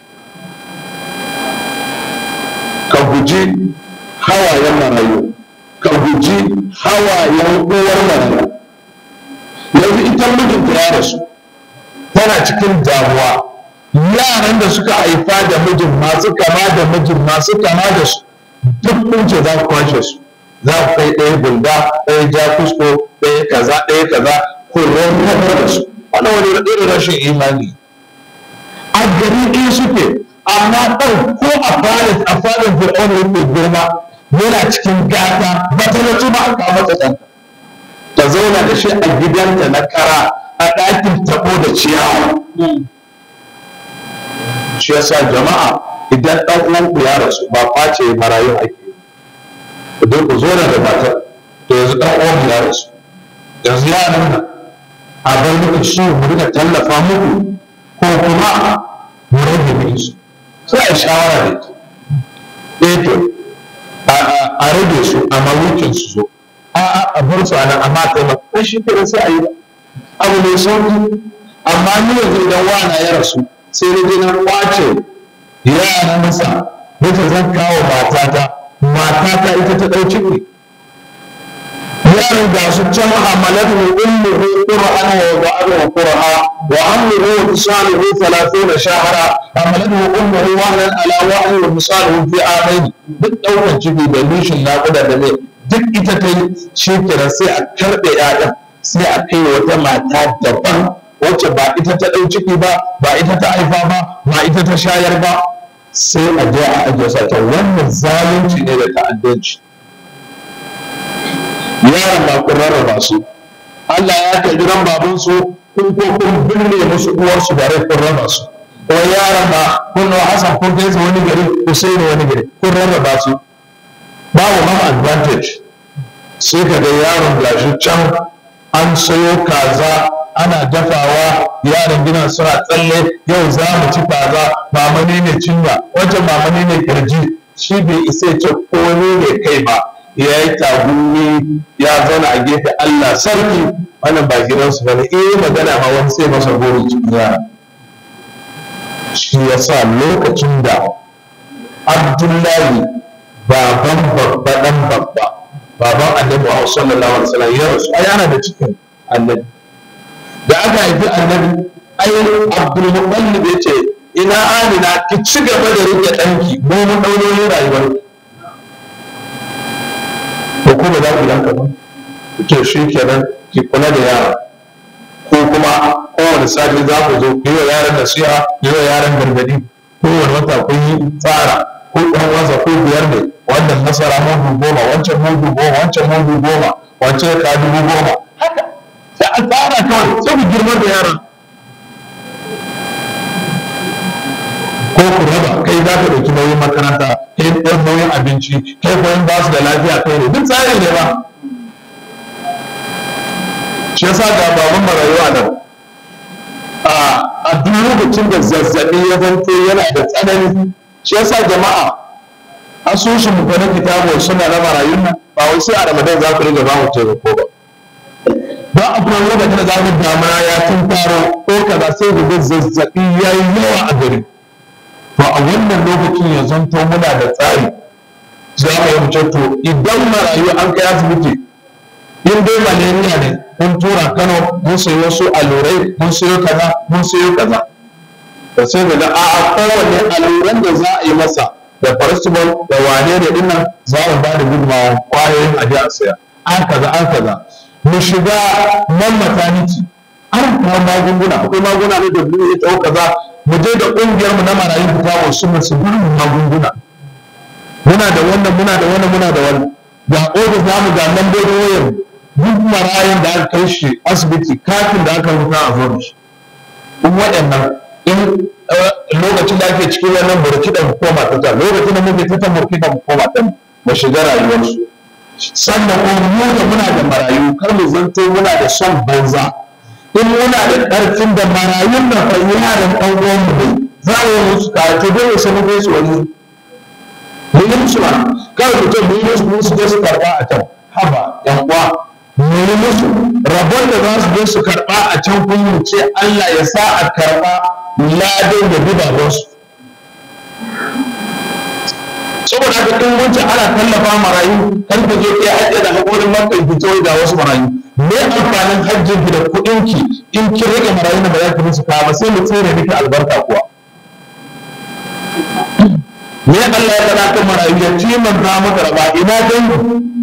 ka guji hawayen marayu ka guji hawayen uwar marayu yanzu ita mijinta ya rasu tana cikin damuwa yaran da suka haifa da mijin masu kama da mijin masu kama da su duk kun ce za ku kwashe su za ku kai ɗaya gulda ɗaya ja kusko ɗaya kaza ɗaya kaza ku ranar da su wani wani irin rashin imani a gari ɗaya suke amma ɗan ko a fadin a fadin fir'auna yake girma yana cikin gata ba ta nace ba aka masa ɗan ta zauna da shi a gidanta na kara a ɗakin tabo da ciyawa shi yasa jama'a idan ɗan uwanku ya rasu ba kwace marayu ake ku dai ku zo da matar to yanzu ɗan uwanku ya rasu yanzu ya nuna a bar muku shi mu rika tallafa muku ko kuma mu rage muku su sai a shawara da ke eh to a rage su a mawukin su zo a a bar su a nan amma taimaka shi kenan sai a yi abu mai sauki amma ni yanzu idan wana ya rasu sai na je na kwace yaran masa nake zan kawo matata matata ita ta ɗau ciki yaran ga su can hamalatu ummuhu qur'an wa ba'dahu qur'a wa amruhu wa fisaluhu 30 shahra hamalatu ummuhu wahnan ala wahni wa fisaluhu fi amaini duk ɗaukar ciki da nishin naƙuda da ne duk ita ta yi shi kenan sai a karɓe 'ya'yan sai a kai wata mata daban wacce ba ita ta ɗau ciki ba ba ita ta haifa ba ba ita ta shayar ba sai a je a ajiye sa ta wannan zalunci ne da ta'addanci yaran ba kun rarraba su Allah ya kai gidan baban su kun ko kun binne musu uwarsu da rai kun raba su ko yaran ba kun nawa Hassan kun kai su wani gari Hussein wani gari kun rarraba su babu ma advantage sai ka ga yaron gashi can an sayo kaza ana dafawa yaran gina suna tsalle yau za mu ci kaza mamani ne cinya wancan mamani ne kirji shi bai isa ya ce komai ne kai ba ya yi tagumi ya zauna a gefe Allah sarki wannan ba gidansu ba ne eh magana ma wani sai masa gori cikin yara shi ya sa lokacin da Abdullahi baban babba dan babba baban annabi Muhammad sallallahu alaihi wasallam ya rasu ai ana da cikin annabi da aka haifi annabi ai abdul muttalib ya ce ina amina ki ci gaba da rike danki mu mun daunoyin rayuwar ko kuma za ku yanka ba to shi kenan ki kula da yara ko kuma kowane sati za ku zo ku yi wa yaran nasiha ku yi wa yaran gargadi kowane wata kun yi tsara ko ɗan wasa ko biyar ne wannan masara mudu goma wancan mudu goma wancan mudu goma wancan ka dubu goma haka sai a tsara kawai sai ku girma da yaran ko ku raba kai za ka ɗauki nauyin makaranta kai ɗan nauyin abinci kai koyin ba su da lafiya kai ne duk tsari ne ba shi yasa ga baban marayuwa nan a duk lokacin da zazzaɓi ya zanto yana da tsanani shi yasa jama'a asusun mu na kitabu suna na marayun nan ba wai sai a ramadan za ku riga ba mu taimako ba ba a kuma lokacin da za mu damuna ya tun faro ko kaza sai ku ga zazzaɓi ya yi yawa a gari to a wannan lokacin ya zanto muna da tsari za mu yi mutum to idan marayu an kai asibiti in dai malaria ne mun tura kano mun sayi wasu allurai mun sayo kaza mun sayo kaza da sai da a kowane alluran da za a yi masa da paracetamol da wane ne dinnan za mu ba da gudunmawa kwayoyin aje a saya an kaza an kaza mu shiga nan maternity an kawo magunguna akwai magunguna ne da ya tsawo kaza mu je da ƙungiyar mu na marayu fita wasu mu su gurin magunguna muna da wannan muna da wannan muna da wannan ga ofis namu ga lambobin wayar duk marayun da aka kai shi asibiti katin da aka rubuta a zo da shi in waɗannan in lokacin da ake cikin wannan burki da koma ta ta lokacin da muke ta burki da koma ta mu shiga rayuwarsu sannan kuma mu da muna da marayu kar mu zanto muna da son banza in muna da ƙarfin da marayun da fa yaran ɗan uwanmu ne za mu yi musu karatu dole sai mu kai su wani mu yi musu ba kawai mutum mu yi musu mu su je su karɓa a can haba yan uwa mu yi musu rabon da za su je su karɓa a can kun mu ce Allah ya sa a karɓa ladan da gudawarsu saboda haka in wuce ana tallafa marayu kan ku je kai hajji da haƙorin makka ki ce da wasu marayu me amfanin hajjin ki da kuɗin ki in kin rage marayu da ba za ki musu kawo ba sai mu tsere miki albarka kuwa me Allah ya faɗa kan marayu ya ci man za maka raba ina dangi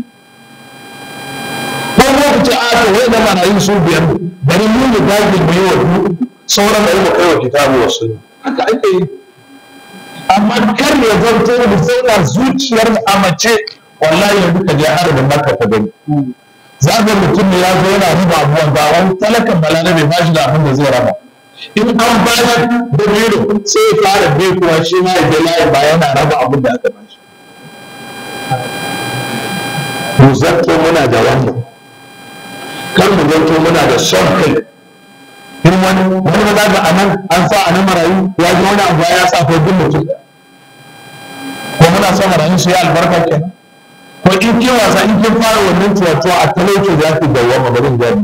ko ko ku ce a to wai da marayu su biyar bari mu mu dage mu yi wa sauran da mu kai wa kitabu wasu haka ake yi amma kar ya zanto mu zauna zuciyar a mace wallahi yanzu ka je harbin maka ka gani za ga mutum ne ya zo yana raba abubuwan ga wani talakan balarabe ba shi da abin da zai raba in an ba shi da biro sai ya fara bai kuwa shi ma ya je layi ba yana raba abin da aka ba shi mu zanto muna da wannan kar mu zanto muna da son kai in wani wani ba za ga anan an sa anan marayu ya ji wani abu ya sa ko duk mutum ko muna son marayu su yi albarka kenan ko in kin wasa in kin fara wannan tuwatuwa a talauci za ki dawwama barin gani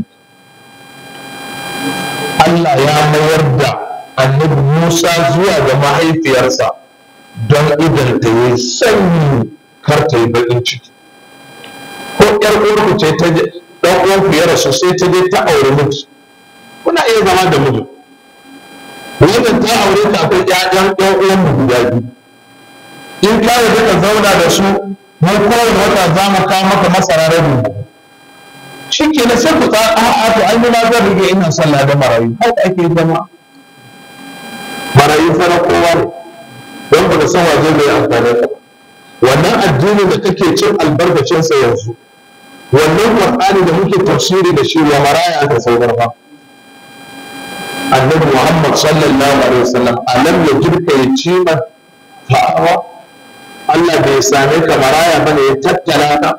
Allah ya mayar da annabi Musa zuwa ga mahaifiyarsa don idan ta yi sanyi kar ta yi baƙin ciki ko ƴar uwarku ce ta je ɗan uwanku ya rasu sai ta je ta aure miji kuna iya zama da miji wannan ta aure ta akwai ƴaƴan ɗan uwan mu guda biyu in ka yarda ka zauna da su mu kowane wata za mu kawo maka masara rabin shi ke na sai ku tsara a'a to ai ni ma zan rige ina sallah da marayu haka ake zama marayu fara kowa ne don ba ka san waje mai amfani ka wannan addini da kake cin albarkacinsa yanzu wannan qur'ani da muke tafsiri da shi wa maraya aka saukar fa annabi muhammad sallallahu alaihi wasallam alam yajidka yatima fa'awa Allah bai same ka maraya bane ya tattala ka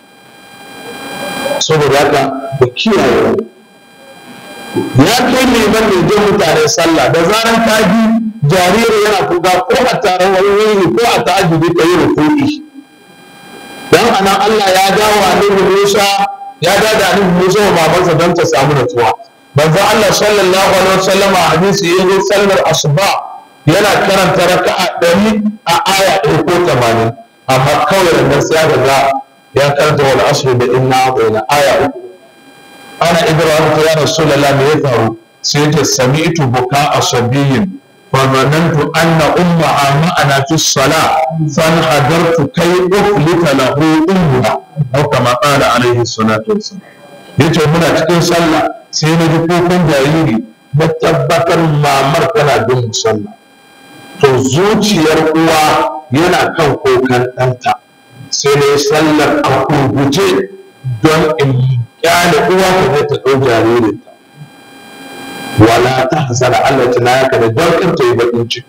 saboda haka da kiyaye ya kai neman mai jan mutane sallah da zaran ka ji jariri yana kuka ko a taron wani wuri ko a ta'ajjubi ka yi rukuni dan anan Allah ya dawo annabi Musa ya dawo da annabi Musa wa babansa don ta samu natsuwa manzo Allah sallallahu alaihi wasallam a hadisi yayin sallar asuba yana karanta raka'a ɗari a aya ɗaya ko tamanin amma kawai da sai ya ga ya karanta wal asr da inna a'tayna aya uku ana ibrahim ta ya rasulullah me ya faru sai ta sami'tu buka asabiyin fa zanantu anna ummaha ma'ana fi salah fan hadartu kai uflita lahu umma aw kama qala alaihi salatu wassalam yace muna cikin sallah sai na ji kukan jariri na tabbatar mamar tana bin sallah to zuciyar uwa yana kan kokan ɗanta sai na yi sallar a kurguje don in kyale uwa ta zai ta ɗau jaririnta wala ta hasara Allah ta naya ka da don kan ta yi baƙin ciki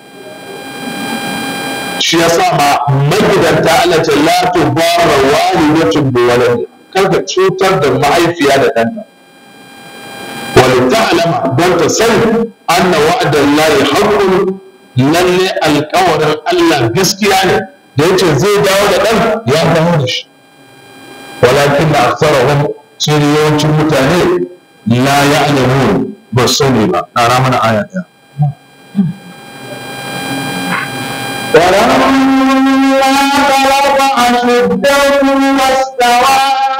shi ya sa ma magidanta Allah ta la tu bara walidatun bi walad kar ka cutar da mahaifiya da ɗanta wal ta'lama don ta sani anna wa'dallahi haqqun lalle alƙawarin Allah gaskiya ne da yace zai dawo da ɗan ya dawo da shi walakin da aksarahum sai da yawancin mutane la ya'lamun ba sani ba ƙara mana aya ɗaya ولما بلغ أشده واستوى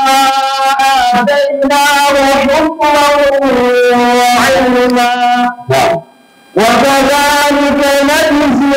آتيناه حكما وعلما na'am وكذلك نجزي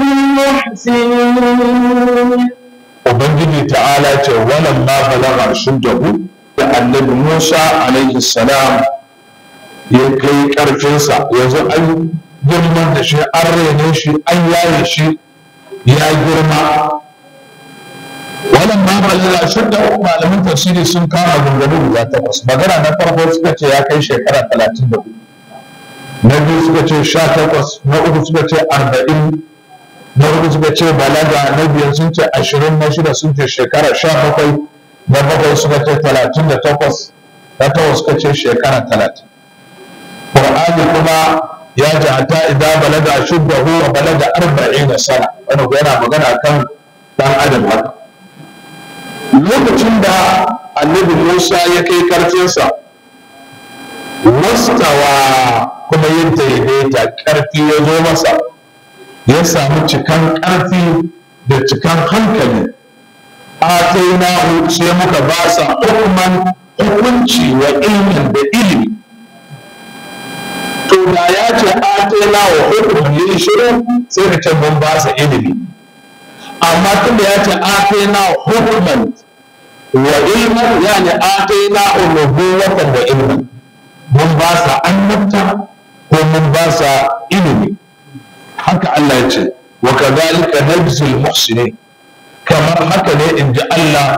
المحسنين ubangiji ta'ala ce walan ma balagha shuddahu da annabi Musa alaihi salam ya kai karfinsa yanzu an girman da shi an rene shi an yaye shi ya girma walan ma balagha shuddahu malamin tafsiri sun kama gungumu guda takwas magana na farko suka ce ya kai shekara talatin da hudu na biyu suka ce sha takwas na uku suka ce arba'in na hudu suka ce balaga na biyar sun ce ashirin na shida sun ce shekara sha bakwai na bakwai suka ce talatin da takwas na takwas suka ce shekara talatin Qur'ani kuma ya ji hata idan balaga shuddahu wa balaga arba'in da sana wani ko yana magana kan dan adam haka lokacin da annabi Musa ya kai karfinsa wastawa kuma ya daidaita ƙarfi ya zo masa ya samu cikan ƙarfi da cikan hankali atainahu sai muka ba sa hukuman hukunci wa ilmin da ilimi to da ya ce atainahu hukuman yin shiru sai ka ce mun ba sa ilimi amma tun da ya ce atainahu hukuman wa ilman yani atainahu nubuwatan wa ilman mun ba sa annabta ko mun ba sa ilimi haka Allah ya ce wa kadhalika najzil muhsinin kamar haka ne in ji Allah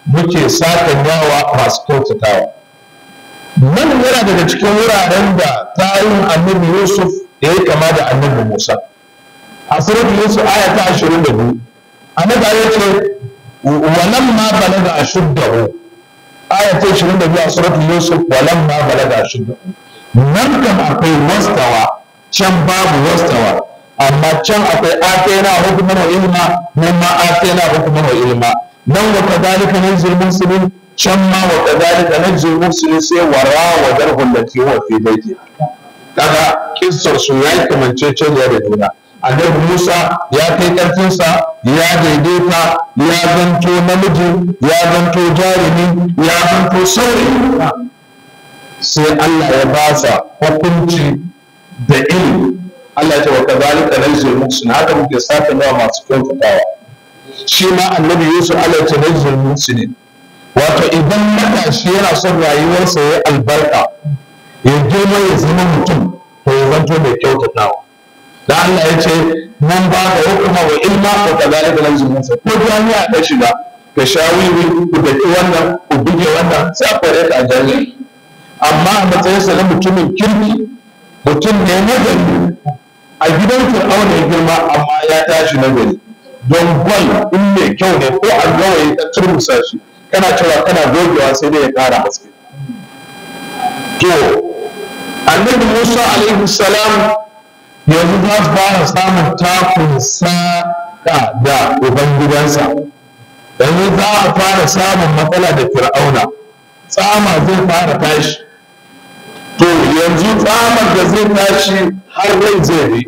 muke sakan yawa masu kyautatawa nan yana daga cikin wuraren da tarihin annabi yusuf ya yi kama da annabi musa a suratul yusuf aya ta ashirin da biyu annabi ya ce walam ma balaga ashuddahu aya ta ashirin da biyu a suratul yusuf walam ma balaga ashuddahu nan kam akwai wastawa can babu wastawa amma can akwai atena hukuman wa ilma nan ma atena hukuman wa ilma nan wa kadhalika nanzil muslimin can ma wa kadhalika nanzil muslimin sai wara wa darhul lati huwa fi baiti kaga kissar su yayi kamanceceniya da juna annabi Musa ya kai karfinsa ya daidaita ya zanto namiji ya zanto jarumi ya zanto saurayi sai Allah ya ba sa hukunci da ilimi Allah ya ce wa kazalika najzil muhsin haka muke saka nawa masu kyautatawa shi ma annabi Yusuf Allah ya ce najzil muhsinin wato idan matashi yana son rayuwarsa ya albarka ya girma ya zama mutum to ya zanto mai kyautatawa da Allah ya ce mun ba ka hukuma wa ilma wa kazalika najzil muhsin ko jami'a ka shiga ka sha wiwi ku daki wannan ku buge wannan sai a kware ka a jami'a amma a matsayinsa na mutumin kirki mutum ne na gari a gidan fir'auna ya girma amma ya tashi na gari don gwal in mai kyau ne ko a gawayi ta turmusa shi kana cewa kana gogewa sai dai ya ƙara haske to annabi musa alaihi salam yanzu za su fara samun takun saƙa da ubangidansa yanzu za a fara samun matsala da fir'auna tsama zai fara tashi to yanzu tsamar da zai tashi har rai zai bi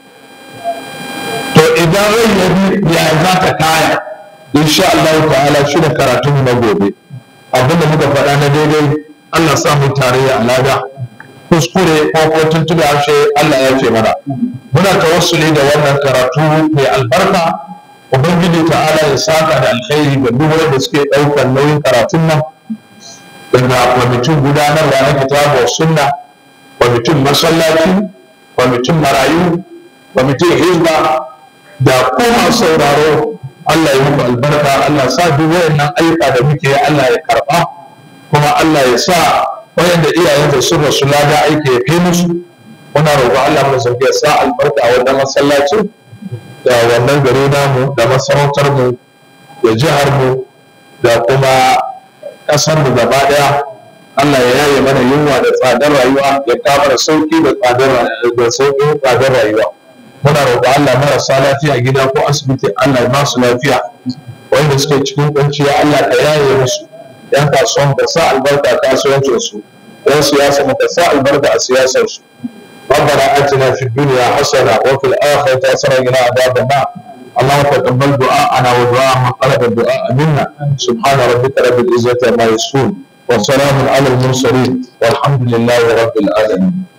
to idan rai ya bi ya za ta kaya insha Allah ta'ala shi da karatun na gobe abinda muka faɗa na daidai Allah sa mu tarayya a lada kuskure ko ko tuntuɓe harshe Allah ya ce mana muna tawassuli da wannan karatu mai albarka ubangiji ta'ala ya saka da alkhairi ga duk wanda suke ɗaukar nauyin karatun nan daga kwamitin gudanarwa na kitabu wa sunna kwamitin masallaci kwamitin marayu kwamitin hizba da kuma sauraro Allah ya muku albarka Allah sa duk wayannan ayyuka da muke Allah ya karba kuma Allah ya sa wayanda iyayen da sun rasu lada aiki ya kai musu muna roƙo Allah mu sauke ya sa albarka a wannan masallaci da wannan gari namu da masarautar mu da jihar mu da kuma ƙasar mu gaba ɗaya Allah ya yaye mana yunwa da tsadar rayuwa ya kawo da sauki da tsadar da sauƙin tsadar rayuwa muna roƙo Allah marasa lafiya gida ko asibiti Allah ya ba su lafiya wanda suke cikin kunciya Allah ka yaye musu yan kasuwan ka sa albarka kasuwancin su yan siyasa ka sa albarka a siyasar su ربنا اتنا في الدنيا حسنه وفي الاخره حسنه وقنا عذاب النار اللهم تقبل دعاءنا ودعاء من طلب الدعاء منا سبحان ربك رب العزه عما يصفون وسلام على المرسلين والحمد لله رب العالمين